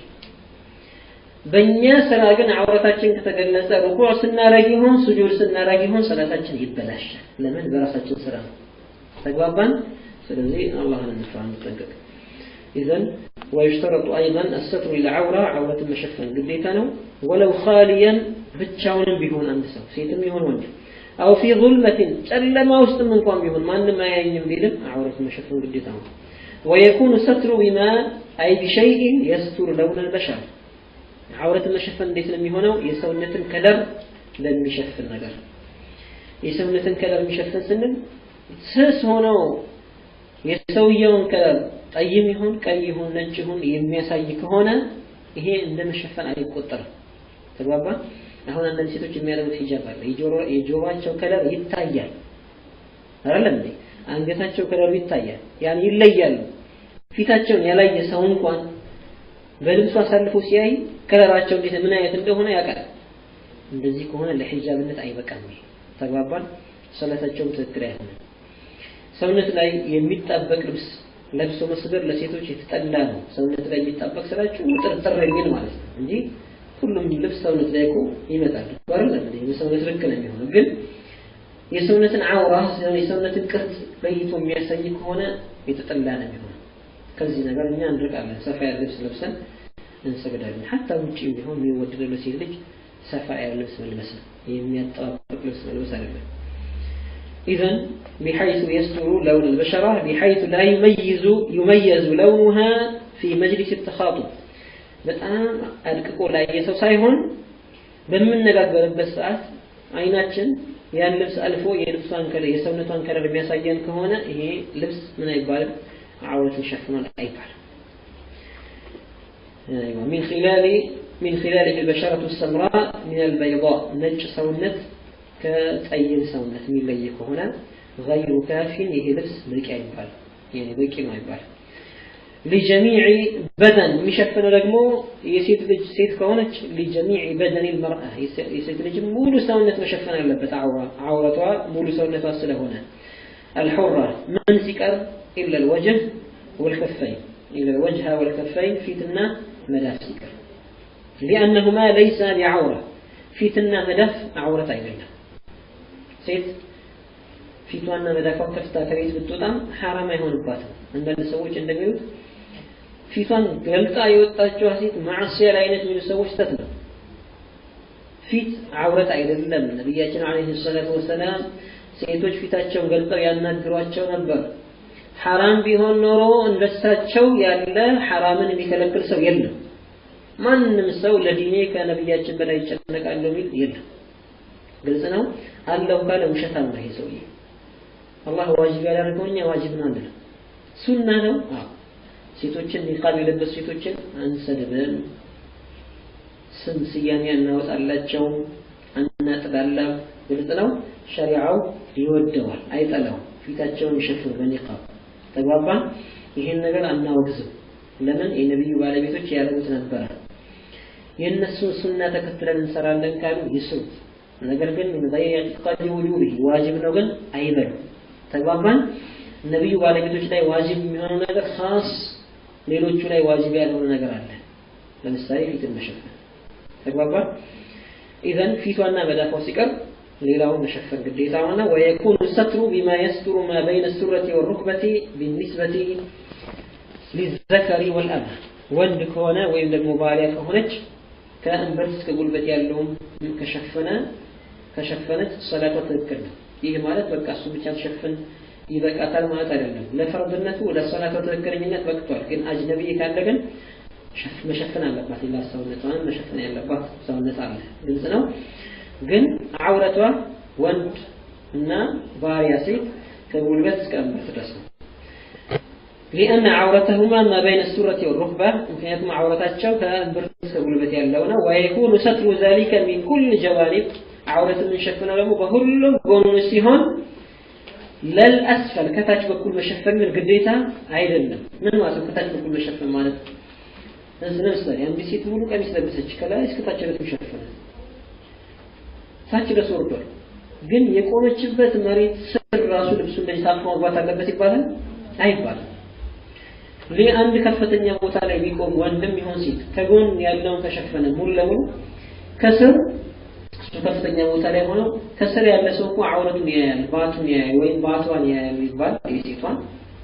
በእኛ ስራ ግን አውረታችን ከተገለጸ ሩኩዕ ስናረግ ይሆን ሱጁድ ስናረግ ይሆን ሶላታችን ይበላሻል። ለምን? በራሳችን ስራ ነው። ተግባባን? ስለዚህ አላህን እንፍራ፣ እንጠንቀቅ። إذن ويشترط أيضا الستر العورة عورة مشفن قديتا نو ولو خاليا بتشاون بيهون عند سو سيتم يهون وجه أو في ظلمة جل ما وسط من قام بيهون ما ما ينم بيلم عورة مشفن قديتا نو ويكون ستر بما أي بشيء يستر لون البشر عورة المشفن ديت لم يهونو يسونة كلر لم يشفن نجر يسونة كلر مشفن سنن سس هونو የሰውየውን ከለር ጠይም ይሁን ቀይ ይሁን ነጭ ይሁን የሚያሳይ ከሆነ ይሄ እንደ መሸፈን አይቆጠርም። ተግባባ? አሁን አንዳንድ ሴቶች የሚያደርጉት ሂጃብ አለ። የጆሮአቸው ከለር ይታያል አይደለም እንዴ? አንገታቸው ከለሩ ይታያል። ያን ይለያሉ። ፊታቸውን ያላየ ሰው እንኳን በልብሱ አሳልፎ ሲያይ ከለራቸው እንዴት ምን አይነት እንደሆነ ያውቃል። እንደዚህ ከሆነ ለሂጃብነት አይበቃም። ይሄ ተግባባን? ሰላታቸውም ትክክል አይሆንም። ሰውነት ላይ የሚጣበቅ ልብስ ለብሶ መስገድ ለሴቶች የተጠላ ነው። ሰውነት ላይ የሚጣበቅ ስላችሁ ውጥርጥር የሚል ማለት ነው እንጂ ሁሉም ልብስ ሰውነት ላይ እኮ ይመጣል አይደል እንዴ? የሰውነት ልክ ነው የሚሆነው። ግን የሰውነትን አውራ የሰውነትን ቅርጽ ለይቶ የሚያሳይ ከሆነ የተጠላ ነው የሚሆነው። ከዚህ ነገር እኛ እንርቃለን። ሰፋ ያለ ልብስ ለብሰን እንሰግዳለን። ሀታ ውጭ ቢሆን የሚወደደው ለሴት ልጅ ሰፋ ያለ ልብስ መልበስ ነው። የሚያጠባብቅ ልብስ መልበስ አይደለም። إذا بحيث يستر لون البشرة بحيث لا يميز يميز لونها في مجلس التخاطب በጣም አድቅቆ ላየ ሰው ሳይሆን በምንነጋገርበት ሰዓት አይናችን ያን ልብስ አልፎ የልብሷን ከለር የሰውነቷን ከለር የሚያሳየን ከሆነ ይሄ ልብስ ምን አይባልም አውረትን ሸፍኗል አይባልም من خلال من خلاله البشرة السمراء من البيضاء ነጭ ሰውነት ከጠይም ሰውነት የሚለይ ከሆነ ገይሩ ካፊን ይሄ ልብስ በቂ አይባል ያኔ በቂ ነው አይባል ሊጀሚዕ በደን የሚሸፍነው ደግሞ የሴት ልጅ ሴት ከሆነች ሊጀሚዕ በደን ልመርአ የሴት ልጅ ሙሉ ሰውነት መሸፈን አለበት አውረቷ ሙሉ ሰውነቷ ስለሆነ አልሑራ ምን ሲቀር ኢላ ልወጅህ ወልከፈይን ኢላ ልወጅሃ ወልከፈይን ፊትና መዳፍ ሲቀር ሊአነሁማ ለይሳ ቢዐውራ ፊትና መዳፍ አውረት አይደለም ሴት ፊቷና መዳፏን ከፍታ ከቤት ብትወጣም ሐራም አይሆንባትም። አንዳንድ ሰዎች እንደሚሉት ፊቷን ገልጣ የወጣችዋ ሴት ማዕሲያ ላይ አይነት የሚሉ ሰዎች ስተት ነው። ፊት አውረት አይደለም። ነቢያችን ዓለይሂ ሰላቱ ወሰላም ሴቶች ፊታቸውን ገልጠው ያናግሯቸው ነበር። ሐራም ቢሆን ኖሮ እንደሳቸው ያለ ሐራምን የሚከለክል ሰው የለም። ማንም ሰው ለዲኔ ከነቢያችን በላይ ይጨነቃለሁ የሚል የለም። ግልጽ ነው። አለው ካለ ውሸታም ነው ይሄ ሰውዬ። አላህ ዋጅብ ያደረገው እኛ ዋጅብ ነው አንልም። ሱና ነው። አዎ ሴቶችን ኒቃብ የለበሱ ሴቶችን አንሰድብም፣ ስም ስያሜ አናወጣላቸው፣ አናጥላላ። ግልጽ ነው። ሸሪዓው ይወደዋል፣ አይጠላው። ፊታቸውን ይሸፍኑ በኒቃብ ተግባባን። ይህን ነገር አናወግዝም። ለምን የነቢዩ ባለቤቶች ያደርጉት ነበረ። የእነሱን ሱና ተከትለን እንሰራለን ካሉ ይስሩ። ነገር ግን ምን غير اعتقاد وجوبه ዋጅብ ነው ግን አይበሉ። ተግባባን። ነቢዩ ባለቤቶች ላይ ዋጅብ የሚሆነው ነገር ኻስ ሌሎቹ ላይ ዋጅብ ያልሆነ ነገር አለ። ለምሳሌ ፊትን መሸፈን ተግባባን። ኢዘን ፊቷና መዳፏ ሲቀር ሌላውን መሸፈን ግዴታ ሆነ። ወየኩኑ ሰትሩ ቢማ የስትሩ ማ በይነ ሱረቲ ወሩክበቲ ቢኒስበቲ ሊዘከሪ ወልአንሳ ወንድ ከሆነ ወይም ደግሞ ባሪያ ከሆነች ከእንበት እስከ ጉልበት ያለውን ከሸፈነ ከሸፈነች ሰላቷ ትክክል ነው። ይህ ማለት በቃ እሱ ብቻ ተሸፍን ይበቃታል ማለት አይደለም። ለፈርድነቱ ለሰላቷ ትክክለኝነት በቅቷል። ግን አጅነቢ ካለ ግን መሸፈን አለባት። ሌላ ሰውነቷን መሸፈን ያለባት ሰውነት አለ። ግልጽ ነው። ግን አውረቷ ወንድ እና ባሪያ ሴት ከጉልበት እስከ እንበት ድረስ ነው። ሊአነ ዐውረተሁማ ማ በይነ ሱረቲ ወሩክባ ምክንያቱም ዐውረታቸው ከእምብርት እስከ ጉልበት ያለው ነው። ወየኩኑ ሰትሩ ዛሊከ ሚን ኩል ጀዋኒብ ዐውረት የምንሸፍነው ደግሞ በሁሉም ጎኖች ሲሆን ለልአስፈል ከታች በኩል መሸፈን ግን ግዴታ አይደለም። ምን ማለት ነው? ከታች በኩል መሸፈን ማለት ለምሳሌ አንዲት ሴት ሙሉ ቀሚስ ለበሰች ከላይ እስከ ታች ድረስ መሸፈነ ታች ድረስ ወርዷል። ግን የቆመችበት መሬት ስር ራሱ ልብሱ እንደዚህ ታፍኖ መግባት አለበት ይባላል አይባልም። አንድ ከፍተኛ ቦታ ላይ ቢቆም ወንድም ይሆን ሴት ከጎን ያለውን ከሸፈነ ሙሉ ለሙሉ ከስር እሱ ከፍተኛ ቦታ ላይ ሆነው ከስር ያለ ሰው እኮ ዐውረቱን ያያል፣ ባቱን ያያል፣ ወይም ባቷን ያያል ይባል የሴቷን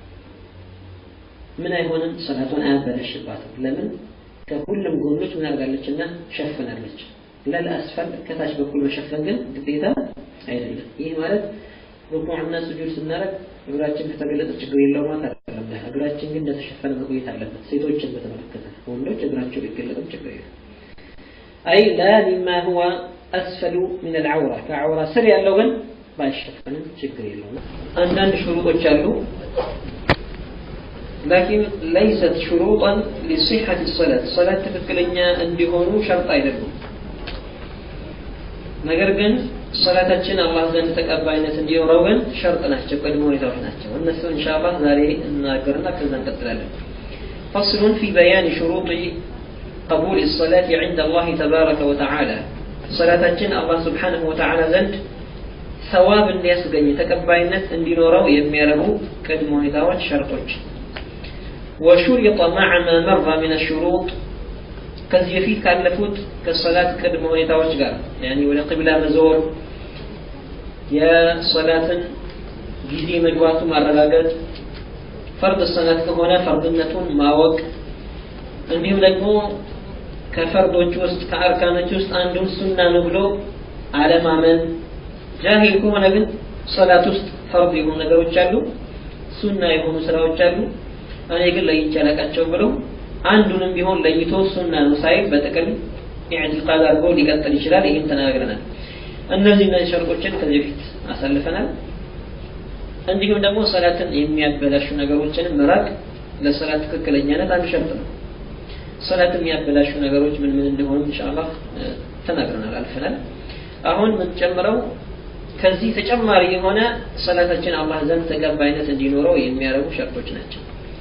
ምን አይሆንም፣ ሰላቷን አያበላሽባትም። ለምን ከሁሉም ጎኖች ምን አድርጋለችና ሸፍናለች። ለልአስፈል ከታች በኩል መሸፈን ግን ግዴታ አይደለም። ይህ ማለት ሩኩዕና ስጁድ ስናደርግ እግራችን ከተገለጠ ችግር የለው ማለት አይደለም። እግራችን ግን እንደተሸፈነ መቆየት አለበት። ሴቶችን በተመለከተ ወንዶች እግራቸው ቢገለጥም ችግር የለም። አይ ላ ሚማ ሁዋ አስፈሉ ሚን አልዐውራ ከዐውራ ስር ያለው ግን ባይሸፈንም ችግር የለውም። አንዳንድ ሽሩጦች አሉ። ላኪን ለይሰት ሹሩጠን ሊሲሐት ሰላት ሰላት ትክክለኛ እንዲሆኑ ሸርጥ አይደሉም። ነገር ግን ሰላታችን አላህ ዘንድ ተቀባይነት እንዲኖረው ግን ሸርጥ ናቸው፣ ቅድመ ሁኔታዎች ናቸው። እነሱ ኢንሻአላህ ዛሬ እናገርና ከዛ እንቀጥላለን። ፈስሉን ፊ በያን ሹሩጥ ቀቡል ሰላት ዐንደ አላህ ተባረከ ወተዓላ ሰላታችን አላህ ስብሓነሁ ወተዓላ ዘንድ ሰዋብ እንዲያስገኝ ተቀባይነት እንዲኖረው የሚያደርጉ ቅድመ ሁኔታዎች ሸርጦች ወሹሪጠ መዐ ማ መረ ሚነ ሹሩጥ ከዚህ በፊት ካለፉት ከሰላት ቅድመ ሁኔታዎች ጋር ያኒ ወደ ቅብላ መዞር፣ የሰላትን ጊዜ መግባቱ ማረጋገጥ፣ ፈርድ ሰላት ከሆነ ፈርድነቱን ማወቅ፣ እንዲሁም ደግሞ ከፈርዶች ውስጥ ከአርካኖች ውስጥ አንዱን ሱና ነው ብሎ አለማመን። ጃሂል ከሆነ ግን ሰላት ውስጥ ፈርድ የሆኑ ነገሮች አሉ፣ ሱና የሆኑ ስራዎች አሉ። እኔ ግን ለይቼ አላውቃቸውም ብለው አንዱንም ቢሆን ለይቶ ሱና ነው ሳይል በጥቅል ኢዕቲቃድ አድርጎ ሊቀጥል ይችላል። ይህን ተናግረናል። እነዚህ እነዚህ ሸርጦችን ከዚህ በፊት አሳልፈናል። እንዲሁም ደግሞ ሰላትን የሚያበላሹ ነገሮችንም መራቅ ለሰላት ትክክለኛነት አንዱ ሸርጥ ነው። ሰላት የሚያበላሹ ነገሮች ምን ምን እንደሆኑ ኢንሻአላህ ተናግረናል፣ አልፈናል። አሁን የምንጨምረው ከዚህ ተጨማሪ የሆነ ሰላታችን አላህ ዘንድ ተቀባይነት እንዲኖረው የሚያደርጉ ሸርጦች ናቸው።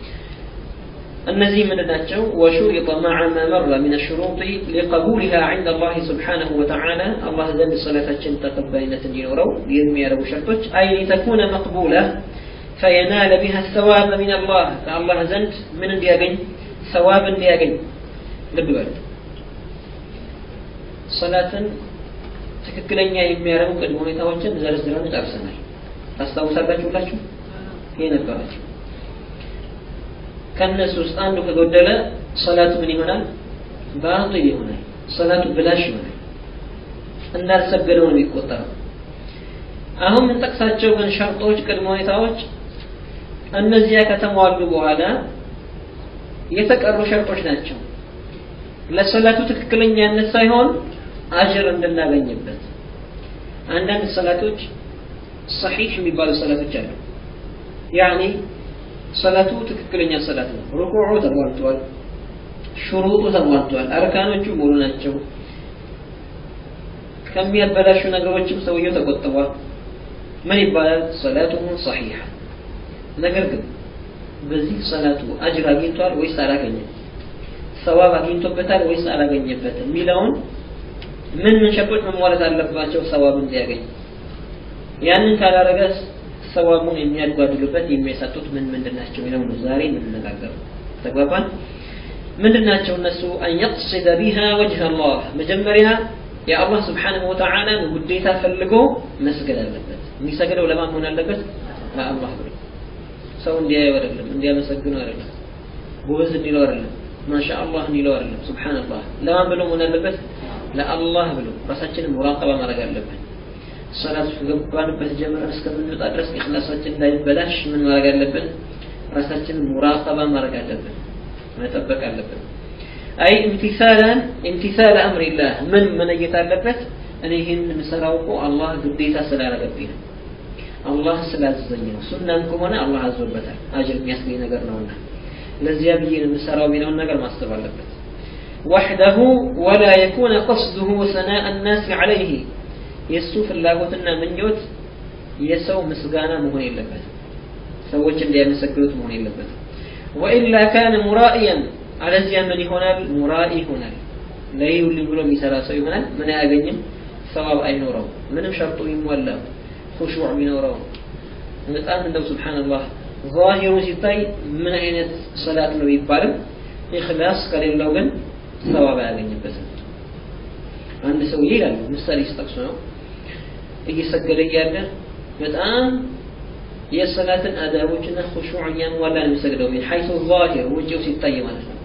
እነዚህ ምንድን ናቸው? ወሹሪጠ መዐ ማ መረ ሚነ ሹሩጢ ሊቀቡሊሃ ዐንደ አላህ ስብሓነሁ ወተዓላ አላህ ዘንድ ሰላታችን ተቀባይነት እንዲኖረው የሚያደርጉ ሸርጦች አይ ሊተኩነ መቅቡላ ፈየናለ ቢሃ ሰዋብ ሚን አላህ ከአላህ ዘንድ ምን እንዲያገኝ ሰዋብ እንዲያገኝ ልብ በሉ ሰላትን ትክክለኛ የሚያደርጉ ቅድመ ሁኔታዎችን ዘርዝረን ጨርሰናል ታስታውሳላችሁ ሁላችሁ ይሄ ነበራችሁ ከነሱ ውስጥ አንዱ ከጎደለ ሰላቱ ምን ይሆናል ባጢል ይሆናል ሰላቱ ብላሽ ይሆናል እንዳልሰገደው ነው የሚቆጠረው አሁን የምንጠቅሳቸው ግን ሸርጦች ቅድመ ሁኔታዎች እነዚያ ከተሟሉ በኋላ የተቀሩ ሸርጦች ናቸው ለሰላቱ ትክክለኛነት ሳይሆን አጅር እንድናገኝበት አንዳንድ ሰላቶች ሰሒህ የሚባሉ ሰላቶች አሉ ያኒ ሰላቱ ትክክለኛ ሰላት ነው። ሩኩዑ ተሟልቷል፣ ሹሩጡ ተሟልቷል፣ አርካኖቹ ሙሉ ናቸው። ከሚያበላሹ ነገሮችም ሰውየው ተቆጥቧል። ምን ይባላል? ሰላቱሁ ሰሒሐ። ነገር ግን በዚህ ሰላቱ አጅር አግኝቷል ወይስ አላገኘም? ሰዋብ አግኝቶበታል ወይስ አላገኘበትም? የሚለውን ምን ምን ሸርጦች መሟላት አለባቸው ሰዋብ እንዲያገኝ? ያንን ካላረገ ሰዋቡን የሚያጓድሉበት የሚያሳጡት ምን ምንድን ናቸው የሚለው ነው ዛሬ የምንነጋገረው። ተግባባን? ምንድን ናቸው እነሱ? አን የቅሲደ ቢሃ ወጅህ አላህ መጀመሪያ የአላህ ስብሓንሁ ወተዓላን ውዴታ ፈልጎ መስገድ አለበት። የሚሰግደው ለማን መሆን አለበት? ለአላህ ብሎ ሰው እንዲያየው አይደለም፣ እንዲያመሰግነው አይደለም፣ ጎበዝ እንዲለው አይደለም፣ ማሻ አላህ እንዲለው አይደለም። ሱብሓነላህ ለማን ብሎ መሆን አለበት? ለአላህ ብሎ ራሳችንን ሙራቀባ ማድረግ አለብን። ሰላት ከገባንበት ጀምረን እስከምንወጣ ድረስ ኢኽላሳችን እንዳይበላሽ ምን ማድረግ አለብን? ራሳችንን ሙራቀባ ማድረግ አለብን፣ መጠበቅ አለብን። አይ ኢምቲሳላን ኢምቲሳል አምሪላህ ምን መነየት አለበት? እኔ ይህን የምሰራው እኮ አላህ ግዴታ ስላደረገብኝ ነው አላህ ስላዘዘኝ ነው። ሱናም ከሆነ አላህ አዞበታል፣ አጅር የሚያስገኝ ነገር ነውና ለዚያ ብዬ ነው የምሰራው የሚለውን ነገር ማሰብ አለበት። ወሕደሁ ወላ የኩነ ቀስዱሁ ሰናእ ናስ ዐለይህ የእሱ ፍላጎትና ምኞት የሰው ምስጋና መሆን የለበትም። ሰዎች እንዲያመሰግኑት መሆን የለበትም። ወኢላ ካነ ሙራኢያን አለዚያ ምን ይሆናል? ሙራኢ ይሆናል። ለይውልኝ ብሎ የሚሰራ ሰው ይሆናል። ምን አያገኝም? ሰዋብ አይኖረው። ምንም ሸርጡ ይሟላ ኹሹዕ ቢኖረው በጣም እንደው ሱብሓነላህ ዛሂሩ ሲታይ ምን አይነት ሰላት ነው ቢባልም ኢኽላስ ከሌለው ግን ሰዋብ አያገኝበትም። አንድ ሰው ይላል ምሳሌ ሲጠቅሱ ነው እየሰገደ እያለ በጣም የሰላትን አዳቦችና ኹሹዕ እያሟላ ነው የሚሰግደው ሚን ሐይሱ ዛሂር ውጭው ሲታይ ማለት ነው።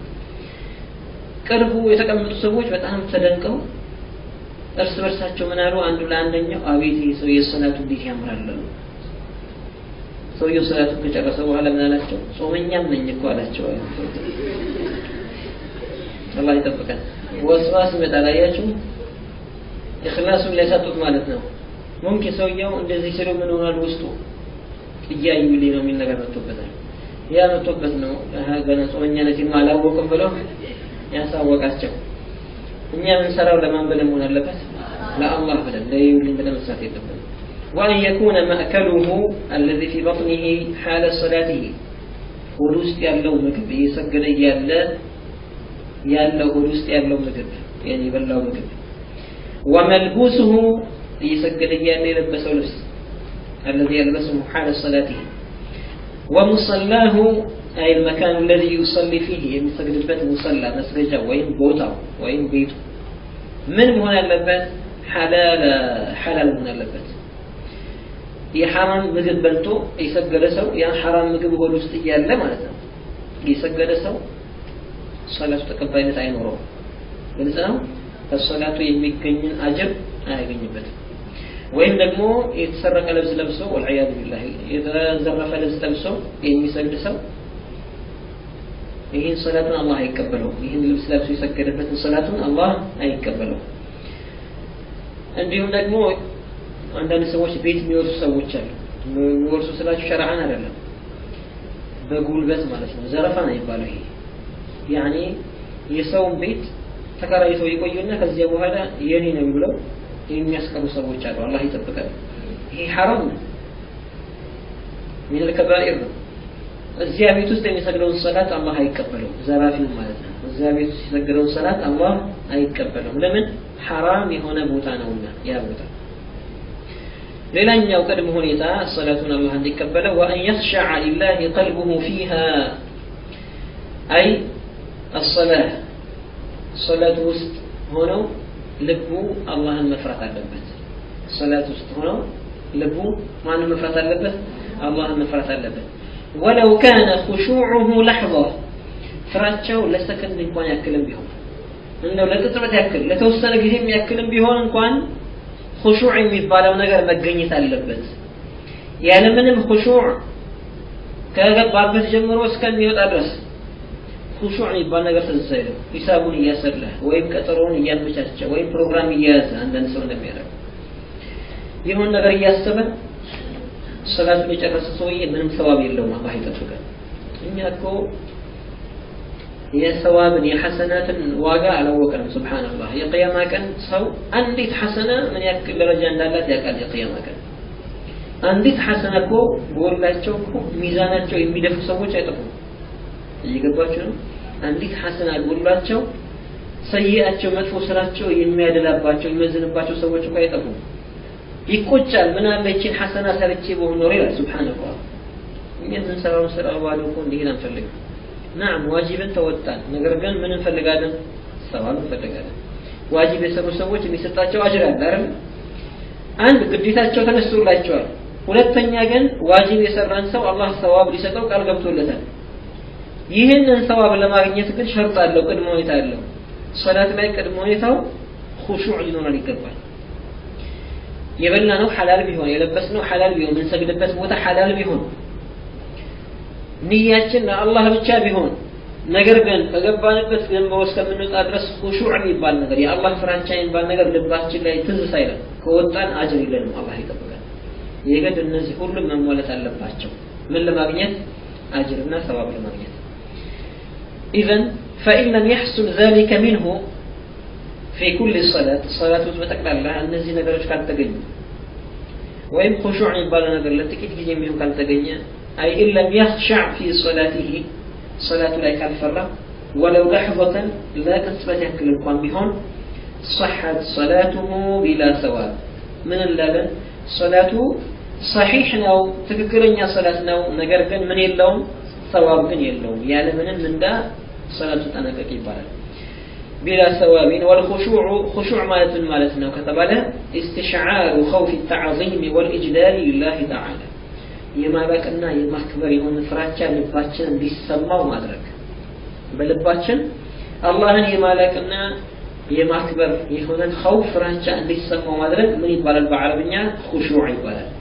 ቅርቡ የተቀመጡ ሰዎች በጣም ተደንቀው እርስ በርሳቸው ምን አሉ? አንዱ ለአንደኛው አቤት ይህ ሰው የሰላቱ እንዴት ያምራል አሉ። ሰውየው ሰላቱን ከጨረሰ በኋላ ምን አላቸው? ጾመኛም ነኝ እኮ አላቸው። አላህ ይጠብቀን። ወስዋስ ይመጣል። አያችሁ፣ ኢኽላሱን ሊያሳጡት ማለት ነው። ሙምኪን ሰውየው እንደዚህ ሲሉ ምን ሆኗል? ውስጡ እያዩልኝ ነው የሚል ነገር መጥቶበታል። ያ መጥቶበት ነው ገና ጾመኛነቴን አላወቅም ብለው ያሳወቃቸው። እኛ የምንሰራው ለማን ብለን መሆን አለበት? ለአላህ ብለን ለይውልኝ ብለን መስራት የለብንም። ወአን የኩነ ማእከሉሁ አለዚ ፊ በጥኒሂ ሓለ ሰላቲሂ ሆድ ውስጥ ያለው ምግብ እየሰገደ እያለ ያለው ሆድ ውስጥ ያለው ምግብ ያኔ የበላው ምግብ ወመልቡስሁ እየሰገደ እያለ የለበሰው ልብስ አለዚ የልበስሁ ሓለ ሰላቲሂ ወሙሰላሁ أي المكان الذي يصلي فيه يمسجد بيت مصلى مسجد وين بوتا وين بيته من هنا اللبات حلال حلال هنا اللبات የሐራም ምግብ በልቶ የሰገደ ሰው ያን ሐራም ምግብ ሆድ ውስጥ እያለ ማለት ነው የሰገደ ሰው ሰላቱ ተቀባይነት አይኖረውም። ግልጽ ነው። ከሰላቱ የሚገኝን አጅር አያገኝበትም። ወይም ደግሞ የተሰረቀ ልብስ ለብሶ ወልዒያዙ ቢላህ የተዘረፈ ልብስ ለብሶ የሚሰግድ ሰው ይህን ሰላቱን አላህ አይቀበለውም። ይህን ልብስ ለብሶ የሰገደበትን ሰላቱን አላህ አይቀበለውም። እንዲሁም ደግሞ አንዳንድ ሰዎች ቤት የሚወርሱ ሰዎች አሉ። የሚወርሱ ስላችሁ ሸርዓን አይደለም፣ በጉልበት ማለት ነው። ዘረፋ ነው የሚባለው ይሄ ያኔ የሰውን ቤት ተከራይተው ይቆዩና ከዚያ በኋላ የኔ ነው ብለው የሚያስቀሩ ሰዎች አሉ። አላህ ይጠብቃል። ይሄ ሐራም ነው፣ ሚነል ከባኢር ነው። እዚያ ቤት ውስጥ የሚሰግደውን ሰላት አላህ አይቀበለውም። ዘራፊው ማለት ነው። እዚያ ቤት ውስጥ የሰገደውን ሰላት አላህ አይቀበለውም። ለምን? ሐራም የሆነ ቦታ ነውና ያ ቦታ። ሌላኛው ቅድመ ሁኔታ ሰላቱን አላህ እንዲቀበለው ወአን የኽሸዐ ሊላሂ ቀልቡሁ ፊሃ አይ አሰላህ ሰላት ውስጥ ሆነው ልቡ አላህን መፍራት አለበት። ሰላት ውስጥ ሆነው ልቡ ማንን መፍራት አለበት? አላህን መፍራት አለበት። ወለው ካነ ኹሹዑሁ ለሕظ ፍራቸው ለሰከንድ እንኳን ያክልም ቢሆን እንደው ለቅጽበት ያክል ለተወሰነ ጊዜ ያክልም ቢሆን እንኳን ኹሹዕ የሚባለው ነገር መገኘት አለበት። ያለምንም ኹሹዕ ከገባበት ጀምሮ እስከሚወጣ ድረስ ኹሹዕ የሚባል ነገር ትዝ አይለው። ሂሳቡን እያሰላ ወይም ቀጠሮውን እያመቻቸ ወይም ፕሮግራም እየያዘ አንዳንድ ሰው እንደሚያደርግ የሆነ ነገር እያሰበ ሰላቱን የጨረሰ ሰውዬ ምንም ሰዋብ የለውም። አላህ ይጠብቀን። እኛ እኮ የሰዋብን የሐሰናትን ዋጋ አላወቀንም ስብሓንላህ የቅያማ ቀን ሰው አንዲት ሐሰና ምን ያክል ደረጃ እንዳላት ያውቃል የቅያማ ቀን አንዲት ሐሰና እኮ ጎላቸው እኮ ሚዛናቸው የሚደፉ ሰዎች አይጠፉም እየገባቸው ነው አንዲት ሐሰና ጎላቸው ሰይአቸው መጥፎ ስራቸው የሚያደላባቸው የሚመዝንባቸው ሰዎች እኮ አይጠፉም ይቆጫል ምን አለ ይችን ሐሰና ሰርቼ በሆን ኖር ይላል ስብሓንላህ እኛ የምንሰራውን ስራ ባዶ እኮ እንዲሄድ አንፈልግም ናም ዋጅብን ተወጣን ነገር ግን ምን እንፈልጋለን ሰዋብ እንፈልጋለን ዋጅብ የሰሩ ሰዎች የሚሰጣቸው አጅር አለ አይደል አንድ ግዴታቸው ተነስቶላቸዋል ሁለተኛ ግን ዋጅብ የሰራን ሰው አላህ ሰዋብ ሊሰጠው ቃል ገብቶለታል ይህንን ሰዋብ ለማግኘት ግን ሸርጥ አለው ቅድመ ሁኔታ አለው ሶላት ላይ ቅድመ ሁኔታው ሁሹዕ ሊኖረን ይገባል የበላ ነው ሐላል ቢሆን የለበስ ነው ሐላል ቢሆን የምንሰግድበት ቦታ ሐላል ቢሆን ንያችን ለአላህ ብቻ ቢሆን ነገር ግን ከገባንበት ገንበው እስከምንወጣ ድረስ ሁሹዕ የሚባል ነገር የአላህ ፍራቻ የሚባል ነገር ልባችን ላይ ትዝ ሳይለን ከወጣን አጅር የለንም አላህ ይጠብቃል የግድ እነዚህ ሁሉም መሟላት አለባቸው ምን ለማግኘት አጅርና ሰዋብ ለማግኘት ኢዘን ፈኢን ለም የሕሱል ذلك منه في كل صلاة صلاة በጠቅላላ እነዚህ ነገሮች ካልተገኙ ወይም ሁሹዕ የሚባለው ነገር ለጥቂት ጊዜ የሚሆን ካልተገኘ أي إن لم يخشع في صلاته صلاة لا كالفرة ولو لحظة لا تثبت يكل القوام بهون صحت صلاته بلا ثواب من اللبن صلاته صحيح نو تككرن يا صلاة نو نجر كن من يلوم ثواب كن يلوم يعني من من دا صلاة تنكك يبارك بلا ثواب والخشوع خشوع مالت مالتنا كتب استشعار خوف التعظيم والإجلال لله تعالى የማበቅና የማክበር የሆነ ፍራቻ ልባችን እንዲሰማው ማድረግ በልባችን አላህን የማለቅና የማክበር የሆነን ኸውፍ ፍራቻ እንዲሰማው ማድረግ ምን ይባላል በአረብኛ ሁሹዕ ይባላል